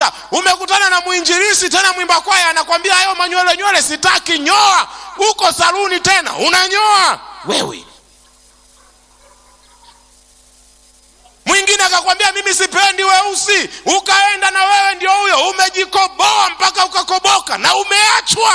kwamba umekutana na mwinjilisi tena mwimba kwaya anakwambia hayo manywele nywele sitaki nyoa uko saluni tena unanyoa wewe mwingine akakwambia mimi sipendi weusi ukaenda na wewe ndio huyo umejikoboa mpaka ukakoboka na umeachwa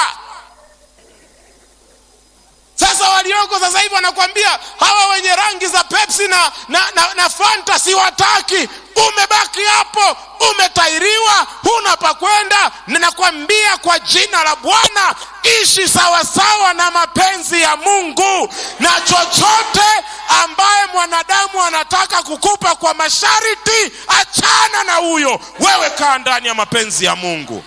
sasa walioko sasa hivi wanakwambia hawa wenye rangi za pepsi na, na, na, na fanta siwataki umebaki hapo umetairiwa huna pa kwenda ninakwambia kwa jina la bwana ishi sawasawa na mapenzi ya mungu na chochote ambaye mwanadamu anataka kukupa kwa masharti achana na huyo wewe kaa ndani ya mapenzi ya mungu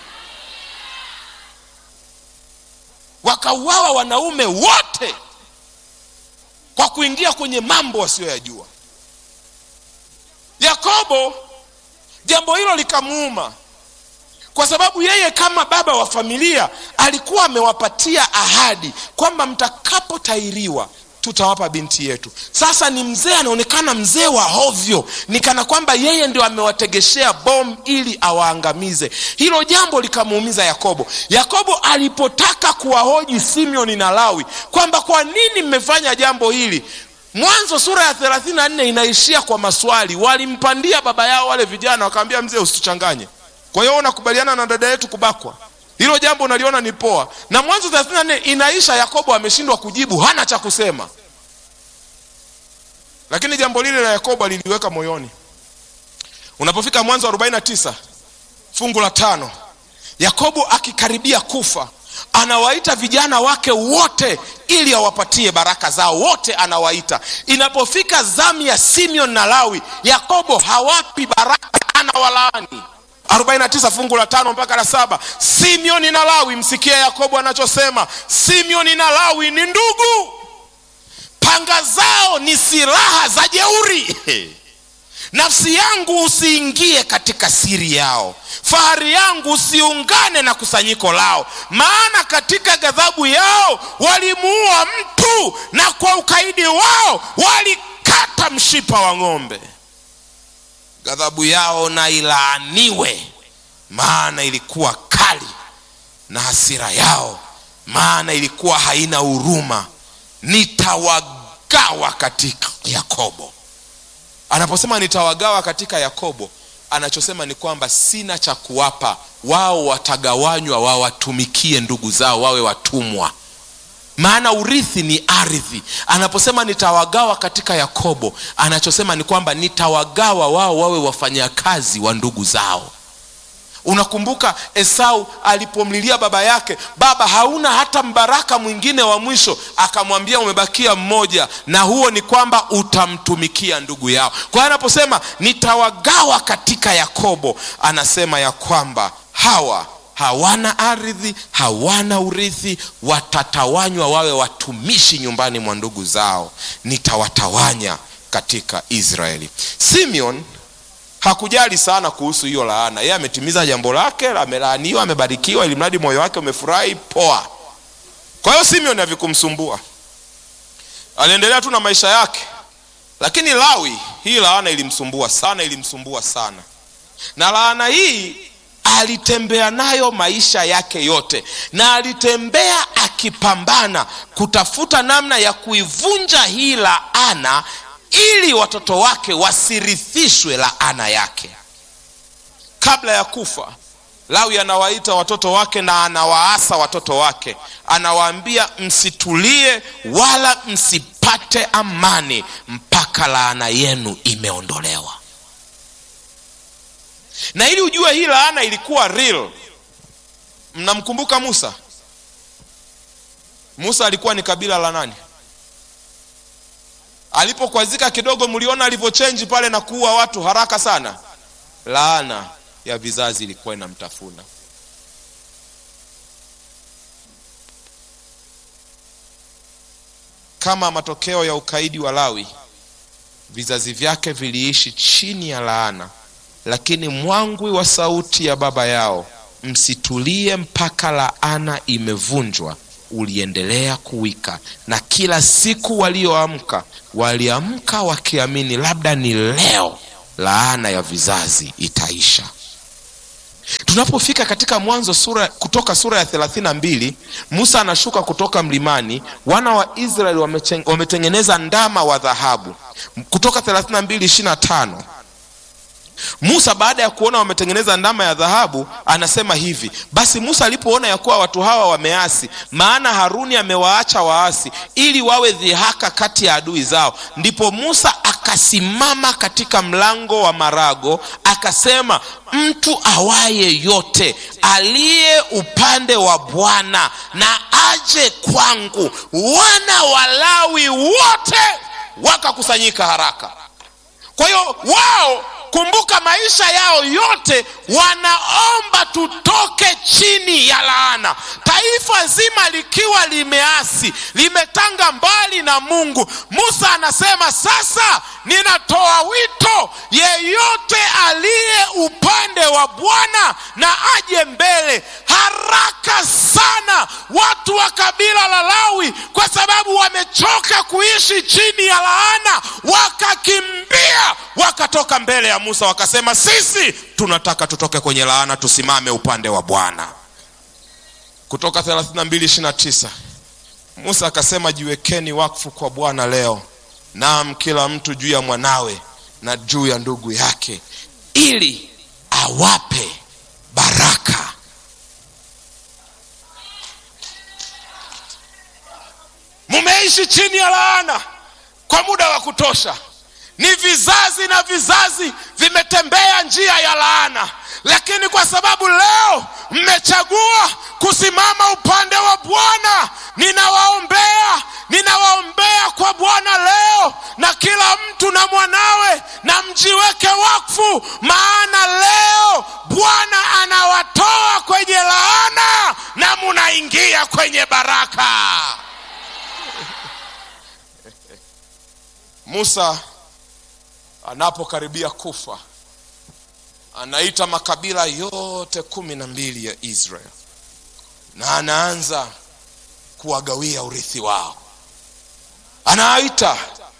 wakauawa wanaume wote kwa kuingia kwenye mambo wasiyoyajua yakobo jambo hilo likamuuma kwa sababu yeye kama baba wa familia alikuwa amewapatia ahadi kwamba mtakapotairiwa tutawapa binti yetu sasa ni mzee anaonekana mzee wa hovyo ni kana kwamba yeye ndio amewategeshea bom ili awaangamize hilo jambo likamuumiza yakobo yakobo alipotaka kuwahoji simeoni na lawi kwamba kwa nini mmefanya jambo hili mwanzo sura ya 34 inaishia kwa maswali walimpandia baba yao wale vijana wakamwambia mzee usituchanganye kwa hiyo unakubaliana na dada yetu kubakwa hilo jambo unaliona ni poa na mwanzo 34 inaisha yakobo ameshindwa kujibu hana cha kusema lakini jambo lile la yakobo aliliweka moyoni unapofika mwanzo 49 fungu la tano yakobo akikaribia kufa anawaita vijana wake wote ili awapatie baraka zao wote anawaita inapofika zamu ya simeon na lawi yakobo hawapi baraka anawalaani 49 fungu la tano mpaka la saba simeoni na lawi msikie yakobo anachosema simeoni na lawi ni ndugu panga zao ni silaha za jeuri nafsi yangu usiingie katika siri yao fahari yangu usiungane na kusanyiko lao maana katika ghadhabu yao walimuua mtu na kwa ukaidi wao walikata mshipa wa ng'ombe ghadhabu yao na ilaaniwe maana ilikuwa kali na hasira yao maana ilikuwa haina huruma nitawagawa katika yakobo anaposema nitawagawa katika yakobo anachosema ni kwamba sina cha kuwapa wao watagawanywa wawatumikie ndugu zao wawe watumwa maana urithi ni ardhi anaposema nitawagawa katika yakobo anachosema ni kwamba nitawagawa wao wawe wafanyakazi wa ndugu zao unakumbuka esau alipomlilia baba yake baba hauna hata mbaraka mwingine wa mwisho akamwambia umebakia mmoja na huo ni kwamba utamtumikia ndugu yao kwa hiyo anaposema nitawagawa katika yakobo anasema ya kwamba hawa hawana ardhi hawana urithi watatawanywa wawe watumishi nyumbani mwa ndugu zao nitawatawanya katika israeli simeon hakujali sana kuhusu hiyo laana yeye ametimiza jambo lake amelaaniwa amebarikiwa ili mradi moyo wake umefurahi poa kwa hiyo simeon havikumsumbua aliendelea tu na maisha yake lakini lawi hii laana ilimsumbua sana ilimsumbua sana na laana hii alitembea nayo maisha yake yote na alitembea akipambana kutafuta namna ya kuivunja hii laana ili watoto wake wasirithishwe laana yake kabla ya kufa lawi anawaita watoto wake na anawaasa watoto wake anawaambia msitulie wala msipate amani mpaka laana yenu imeondolewa na ili ujue hii laana ilikuwa real mnamkumbuka musa musa alikuwa ni kabila la nani alipokwazika kidogo mliona alivyochenji pale na kuua watu haraka sana laana ya vizazi ilikuwa inamtafuna kama matokeo ya ukaidi wa lawi vizazi vyake viliishi chini ya laana lakini mwangwi wa sauti ya baba yao msitulie mpaka laana imevunjwa uliendelea kuwika na kila siku walioamka waliamka wakiamini labda ni leo laana ya vizazi itaisha tunapofika katika mwanzo sura kutoka sura ya thelathini na mbili musa anashuka kutoka mlimani wana wa israeli wamechen- wametengeneza ndama wa dhahabu kutoka thelathini na mbili ishiri na tano musa baada ya kuona wametengeneza ndama ya dhahabu anasema hivi basi musa alipoona ya kuwa watu hawa wameasi maana haruni amewaacha waasi ili wawe dhihaka kati ya adui zao ndipo musa akasimama katika mlango wa marago akasema mtu awaye yote aliye upande wa bwana na aje kwangu wana walawi wote wakakusanyika haraka kwa hiyo wao kumbuka maisha yao yote wanaomba tutoke chini ya laana taifa zima likiwa limeasi limetanga mbali na mungu musa anasema sasa ninatoa wito yeyote aliye upande wa bwana na aje mbele haraka sana watu wa kabila la lawi kwa sababu wamechoka kuishi chini ya laana wakakimbia wakatoka mbele ya musa wakasema sisi tunataka tutoke kwenye laana tusimame upande wa bwana kutoka 32:29 musa akasema jiwekeni wakfu kwa bwana leo naam kila mtu juu ya mwanawe na juu ya ndugu yake ili awape baraka mumeishi chini ya laana kwa muda wa kutosha ni vizazi na vizazi vimetembea njia ya laana lakini kwa sababu leo mmechagua kusimama upande wa bwana ninawaombea ninawaombea kwa bwana leo na kila mtu na mwanawe na mjiweke wakfu maana leo bwana anawatoa kwenye laana na munaingia kwenye baraka musa anapokaribia kufa anaita makabila yote kumi na mbili ya israel na anaanza kuwagawia urithi wao anaita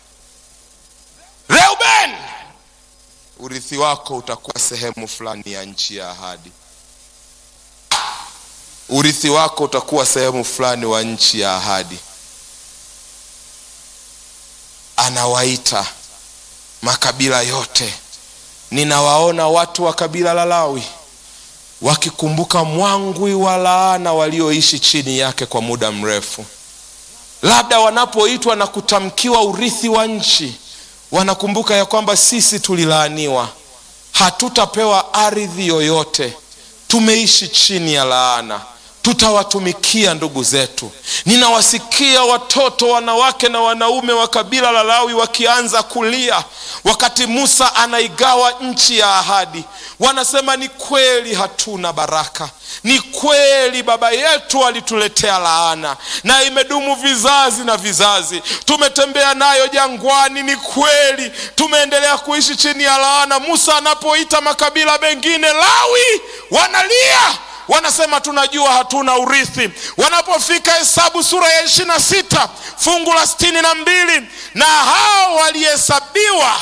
reuben urithi wako utakuwa sehemu fulani ya nchi ya ahadi urithi wako utakuwa sehemu fulani wa nchi ya ahadi anawaita makabila yote ninawaona watu wa kabila la lawi wakikumbuka mwangwi wa laana walioishi chini yake kwa muda mrefu labda wanapoitwa na kutamkiwa urithi wa nchi wanakumbuka ya kwamba sisi tulilaaniwa hatutapewa ardhi yoyote tumeishi chini ya laana tutawatumikia ndugu zetu ninawasikia watoto wanawake na wanaume wa kabila la lawi wakianza kulia wakati musa anaigawa nchi ya ahadi wanasema ni kweli hatuna baraka ni kweli baba yetu alituletea laana na imedumu vizazi na vizazi tumetembea nayo jangwani ni kweli tumeendelea kuishi chini ya laana musa anapoita makabila mengine lawi wanalia wanasema tunajua hatuna urithi wanapofika hesabu sura ya ishiri na sita fungu la sitini na mbili na hao walihesabiwa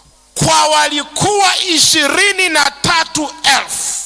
kwa walikuwa ishirini na tatu elfu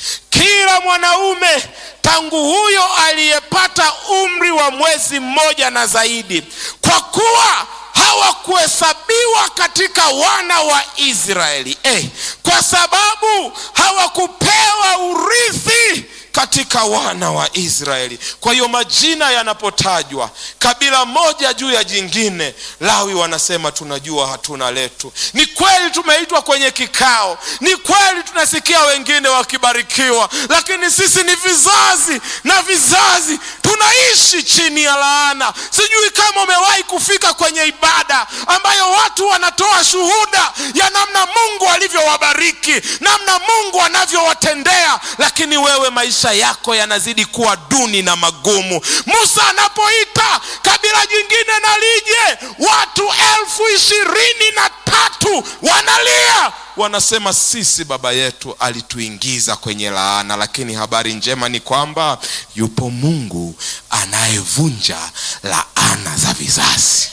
kila mwanaume tangu huyo aliyepata umri wa mwezi mmoja na zaidi kwa kuwa hawakuhesabiwa katika wana wa israeli eh, kwa sababu hawakupewa urithi katika wana wa israeli kwa hiyo majina yanapotajwa kabila moja juu ya jingine lawi wanasema tunajua hatuna letu ni kweli tumeitwa kwenye kikao ni kweli tunasikia wengine wakibarikiwa lakini sisi ni vizazi na vizazi tunaishi chini ya laana sijui kama umewahi kufika kwenye ibada ambayo watu wanatoa shuhuda ya namna mungu alivyowabariki namna mungu anavyowatendea lakini wewe maisha yako yanazidi kuwa duni na magumu musa anapoita kabila jingine na lije watu elfu ishirini na tatu wanalia wanasema sisi baba yetu alituingiza kwenye laana lakini habari njema ni kwamba yupo mungu anayevunja laana za vizazi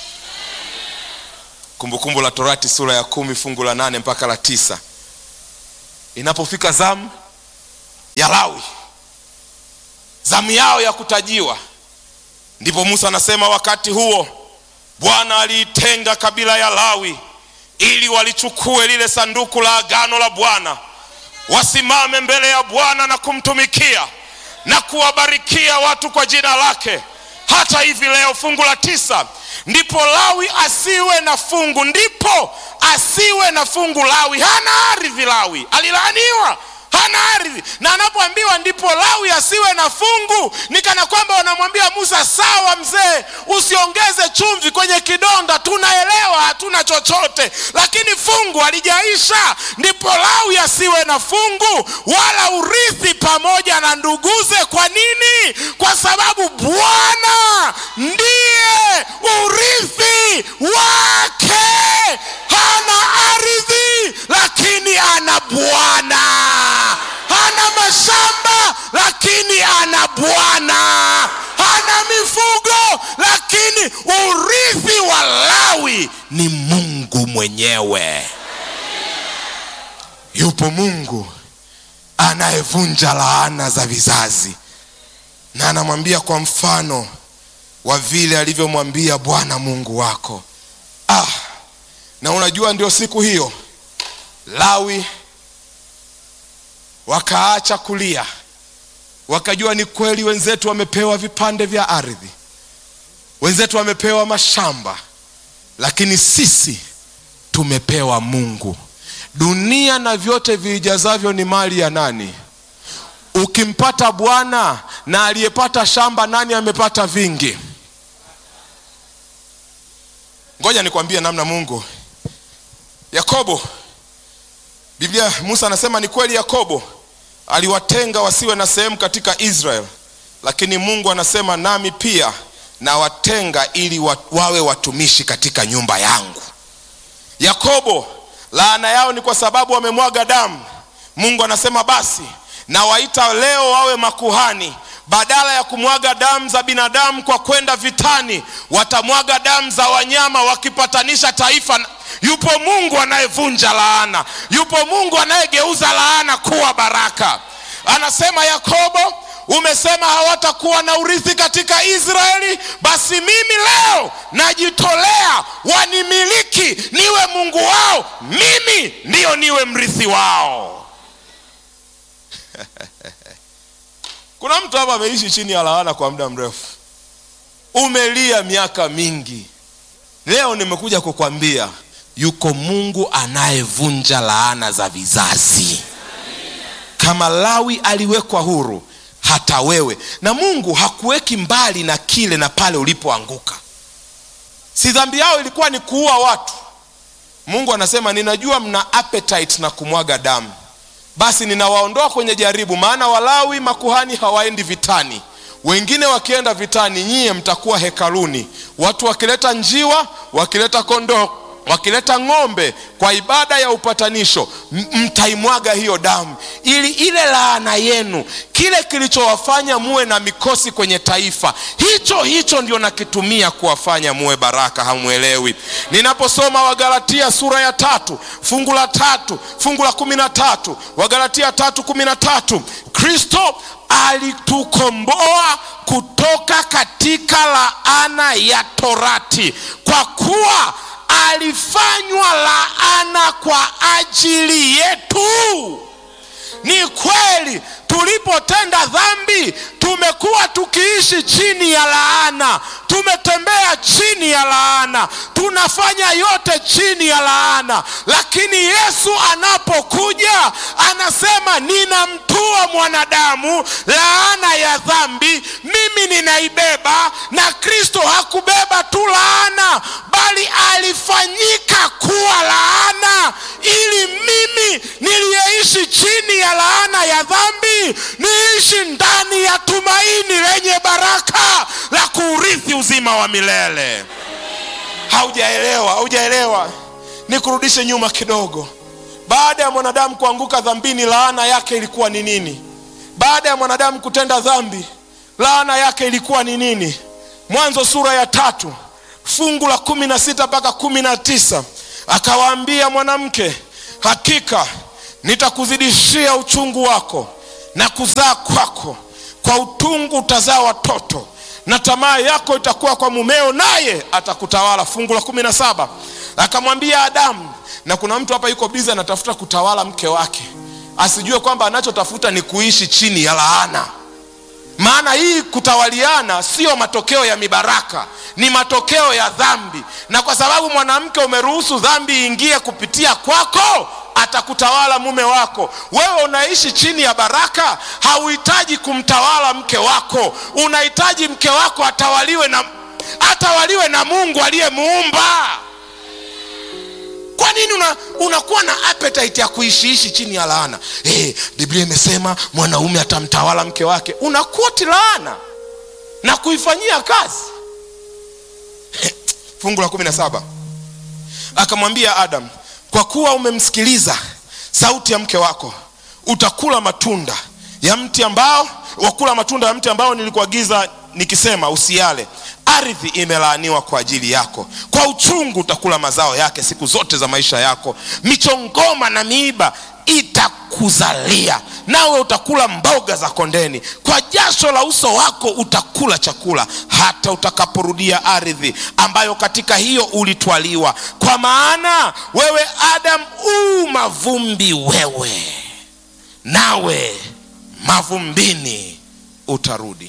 kumbukumbu la torati sura ya kumi fungu la nane mpaka la tisa inapofika zamu ya lawi zamu yao ya kutajiwa ndipo musa anasema wakati huo bwana aliitenga kabila ya lawi ili walichukue lile sanduku la agano la bwana wasimame mbele ya bwana na kumtumikia na kuwabarikia watu kwa jina lake hata hivi leo fungu la tisa ndipo lawi asiwe na fungu ndipo asiwe na fungu lawi hana ardhi lawi alilaaniwa hana ardhi na anapoambiwa ndipo lawi asiwe na fungu ni kana kwamba wanamwambia musa sawa mzee usiongeze chumvi kwenye kidonda tunaelewa hatuna chochote lakini fungu alijaisha ndipo lawi asiwe na fungu wala urithi pamoja na nduguze kwa nini kwa sababu bwana ndiye urithi wake hana ardhi lakini ana bwana hana mashamba lakini ana bwana hana mifugo lakini urithi wa lawi ni mungu mwenyewe yupo mungu anayevunja laana za vizazi na anamwambia kwa mfano wa vile alivyomwambia bwana mungu wako ah na unajua ndio siku hiyo lawi wakaacha kulia wakajua ni kweli wenzetu wamepewa vipande vya ardhi wenzetu wamepewa mashamba lakini sisi tumepewa mungu dunia na vyote viijazavyo ni mali ya nani ukimpata bwana na aliyepata shamba nani amepata vingi ngoja nikwambie namna mungu yakobo biblia musa anasema ni kweli yakobo aliwatenga wasiwe na sehemu katika israel lakini mungu anasema nami pia nawatenga ili wa, wawe watumishi katika nyumba yangu yakobo laana yao ni kwa sababu wamemwaga damu mungu anasema basi nawaita leo wawe makuhani badala ya kumwaga damu za binadamu kwa kwenda vitani watamwaga damu za wanyama wakipatanisha taifa yupo mungu anayevunja laana yupo mungu anayegeuza laana kuwa baraka anasema yakobo umesema hawatakuwa na urithi katika israeli basi mimi leo najitolea wanimiliki niwe mungu wao mimi ndiyo niwe mrithi wao kuna mtu hapa ameishi chini ya laana kwa muda mrefu umelia miaka mingi leo nimekuja kukwambia yuko mungu anayevunja laana za vizazi kama lawi aliwekwa huru hata wewe na mungu hakuweki mbali na kile na pale ulipoanguka si dhambi yao ilikuwa ni kuua watu mungu anasema ninajua mna appetite na kumwaga damu basi ninawaondoa kwenye jaribu maana walawi makuhani hawaendi vitani wengine wakienda vitani nyie mtakuwa hekaluni watu wakileta njiwa wakileta kondoo wakileta ng'ombe kwa ibada ya upatanisho mtaimwaga hiyo damu ili ile laana yenu kile kilichowafanya muwe na mikosi kwenye taifa hicho hicho ndio nakitumia kuwafanya muwe baraka hamwelewi ninaposoma wagalatia sura ya tatu fungu la tatu fungu la kumi na tatu wagalatia tatu kumi na tatu kristo alitukomboa kutoka katika laana ya torati kwa kuwa alifanywa laana kwa ajili yetu ni kweli tulipotenda dhambi tumekuwa tukiishi chini ya laana tumetembea chini ya laana tunafanya yote chini ya laana lakini yesu anapokuja anasema ninamtua mwanadamu laana ya dhambi mimi ninaibeba na kristo hakubeba tu laana bali alifanyika kuwa laana ili mimi niliyeishi chini ya laana ya dhambi niishi ndani ya tumaini lenye baraka la kuurithi uzima wa milele haujaelewa haujaelewa nikurudishe nyuma kidogo baada ya mwanadamu kuanguka dhambini laana yake ilikuwa ni nini baada ya mwanadamu kutenda dhambi laana yake ilikuwa ni nini mwanzo sura ya tatu fungu la kumi na sita mpaka kumi na tisa akawaambia mwanamke hakika nitakuzidishia uchungu wako na kuzaa kwako kwa utungu utazaa watoto na tamaa yako itakuwa kwa mumeo naye atakutawala fungu la kumi na saba akamwambia adamu na kuna mtu hapa yuko bizi anatafuta kutawala mke wake asijue kwamba anachotafuta ni kuishi chini ya laana maana hii kutawaliana sio matokeo ya mibaraka ni matokeo ya dhambi na kwa sababu mwanamke umeruhusu dhambi iingie kupitia kwako atakutawala mume wako wewe unaishi chini ya baraka hauhitaji kumtawala mke wako unahitaji mke wako atawaliwe na atawaliwe na mungu aliyemuumba kwa nini una, unakuwa na appetite ya kuishiishi chini ya laana hey, biblia imesema mwanaume atamtawala mke wake unakoti laana na kuifanyia kazi fungu la kumi na saba akamwambia adam kwa kuwa umemsikiliza sauti ya mke wako utakula matunda ya mti ambao wakula matunda ya mti ambao nilikuagiza nikisema usiale ardhi imelaaniwa kwa ajili yako kwa uchungu utakula mazao yake siku zote za maisha yako michongoma na miiba itakuzalia nawe utakula mboga za kondeni kwa jasho la uso wako utakula chakula hata utakaporudia ardhi ambayo katika hiyo ulitwaliwa kwa maana wewe adam u mavumbi wewe nawe mavumbini utarudi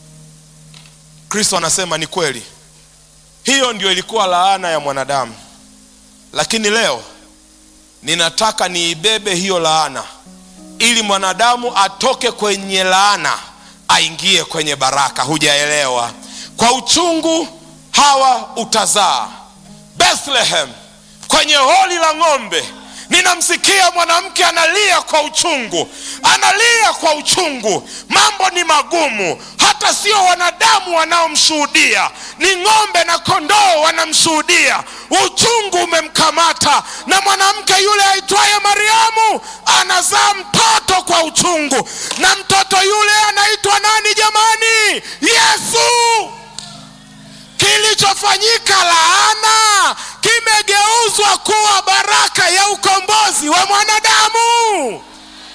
kristo anasema ni kweli hiyo ndio ilikuwa laana ya mwanadamu lakini leo ninataka niibebe hiyo laana ili mwanadamu atoke kwenye laana aingie kwenye baraka hujaelewa kwa uchungu hawa utazaa bethlehem kwenye holi la ng'ombe ninamsikia mwanamke analia kwa uchungu analia kwa uchungu mambo ni magumu hata sio wanadamu wanaomshuhudia ni ng'ombe na kondoo wanamshuhudia uchungu umemkamata na mwanamke yule aitwaye mariamu anazaa mtoto kwa uchungu na mtoto yule anaitwa nani jamani yesu kilichofanyika laana kimegeuzwa kuwa baraka ya ukombozi wa mwanadamu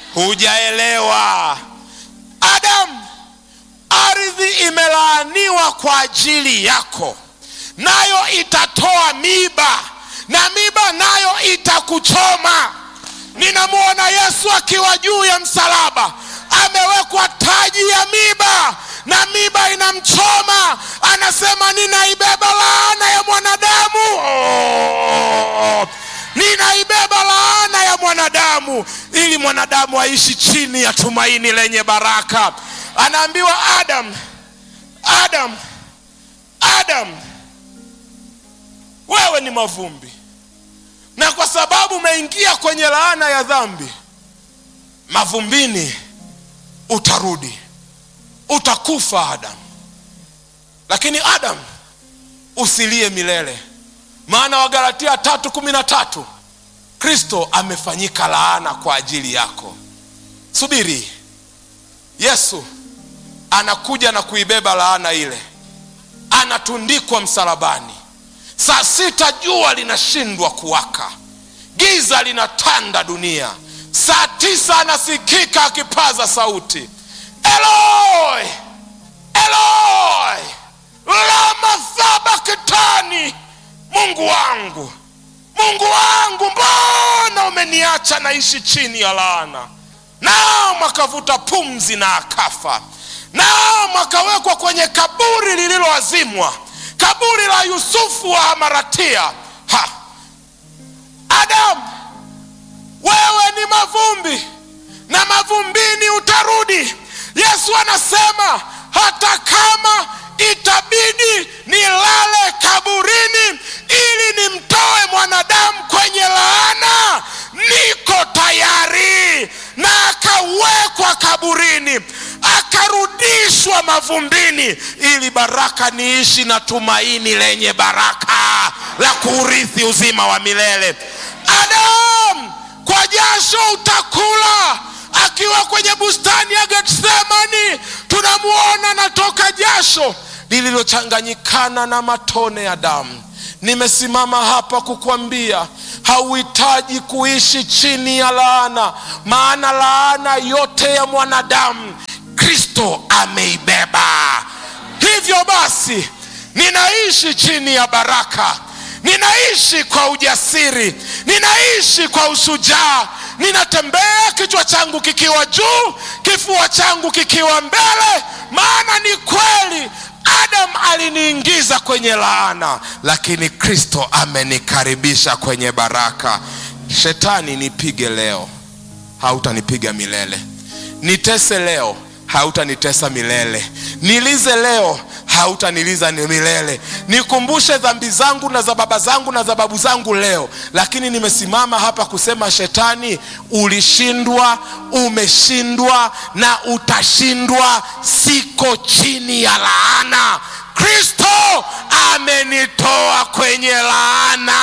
hujaelewa adamu ardhi imelaaniwa kwa ajili yako nayo itatoa miba na miba nayo itakuchoma ninamwona yesu akiwa juu ya msalaba amewekwa taji ya miba na miba inamchoma anasema ninaibeba laana ya mwanadamu oh, ninaibeba laana ya mwanadamu ili mwanadamu aishi chini ya tumaini lenye baraka anaambiwa adam adam adam wewe ni mavumbi na kwa sababu umeingia kwenye laana ya dhambi mavumbini utarudi utakufa adam lakini adam usilie milele maana wagalatia tatu kumi na tatu kristo amefanyika laana kwa ajili yako subiri yesu anakuja na kuibeba laana ile anatundikwa msalabani saa sita jua linashindwa kuwaka giza linatanda dunia saa tisa anasikika akipaza sauti eloi eloi lama sabakitani mungu wangu mungu wangu mbona umeniacha naishi chini ya laana naam akavuta pumzi na akafa naam akawekwa kwenye kaburi lililoazimwa kaburi la yusufu wa hamaratia ha. adamu wewe ni mavumbi na mavumbini utarudi yesu anasema hata kama itabidi nilale kaburini ili nimtoe mwanadamu kwenye laana niko tayari na akawekwa kaburini akarudishwa mavumbini ili baraka niishi na tumaini lenye baraka la kuurithi uzima wa milele adamu kwa jasho utakula akiwa kwenye bustani ya getsemani tunamwona natoka jasho lililochanganyikana na matone ya damu nimesimama hapa kukwambia hauhitaji kuishi chini ya laana maana laana yote ya mwanadamu kristo ameibeba hivyo basi ninaishi chini ya baraka ninaishi kwa ujasiri ninaishi kwa ushujaa ninatembea kichwa changu kikiwa juu kifua changu kikiwa mbele maana ni kweli adam aliniingiza kwenye laana lakini kristo amenikaribisha kwenye baraka shetani nipige leo hautanipiga milele nitese leo hautanitesa milele nilize leo hautaniliza ni milele nikumbushe dhambi zangu na za baba zangu na za babu zangu leo lakini nimesimama hapa kusema shetani ulishindwa umeshindwa na utashindwa siko chini ya laana kristo amenitoa kwenye laana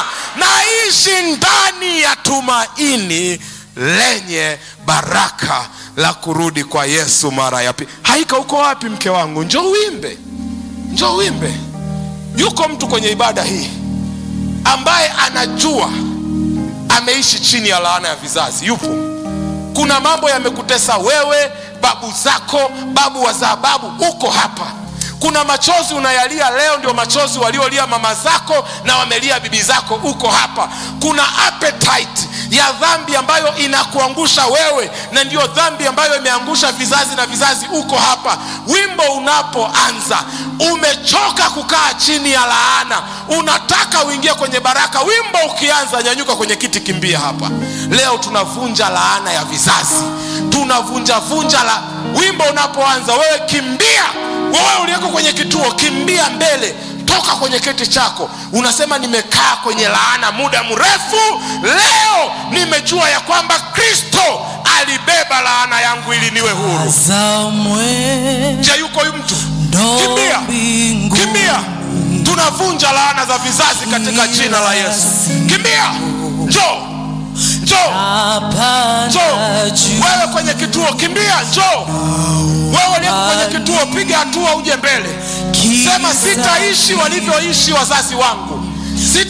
naishi ndani ya tumaini lenye baraka la kurudi kwa yesu mara ya pili haika uko wapi mke wangu njo uimbe njo uimbe yuko mtu kwenye ibada hii ambaye anajua ameishi chini ya laana ya vizazi yupo kuna mambo yamekutesa wewe babu zako babu wazaa babu uko hapa kuna machozi unayalia leo ndio machozi waliolia mama zako na wamelia bibi zako uko hapa kuna appetite ya dhambi ambayo inakuangusha wewe na ndiyo dhambi ambayo imeangusha vizazi na vizazi uko hapa wimbo unapoanza umechoka kukaa chini ya laana unataka uingie kwenye baraka wimbo ukianza nyanyuka kwenye kiti kimbia hapa leo tunavunja laana ya vizazi tunavunja vunja la wimbo unapoanza wewe kimbia wewe uliyeko kwenye kituo kimbia mbele toka kwenye kiti chako unasema nimekaa kwenye laana muda mrefu leo nimejua ya kwamba kristo alibeba laana yangu ili niwe huru Azamwe je yuko huyu mtu ndo kimbia mbinguni. kimbia tunavunja laana za vizazi katika jina la yesu kimbia njoo njoo Hapana njoo juu. wewe kwenye kituo kimbia njoo wewe uliyeko kwenye kituo piga hatua uje mbele Kisa sema sitaishi walivyoishi wazazi wangu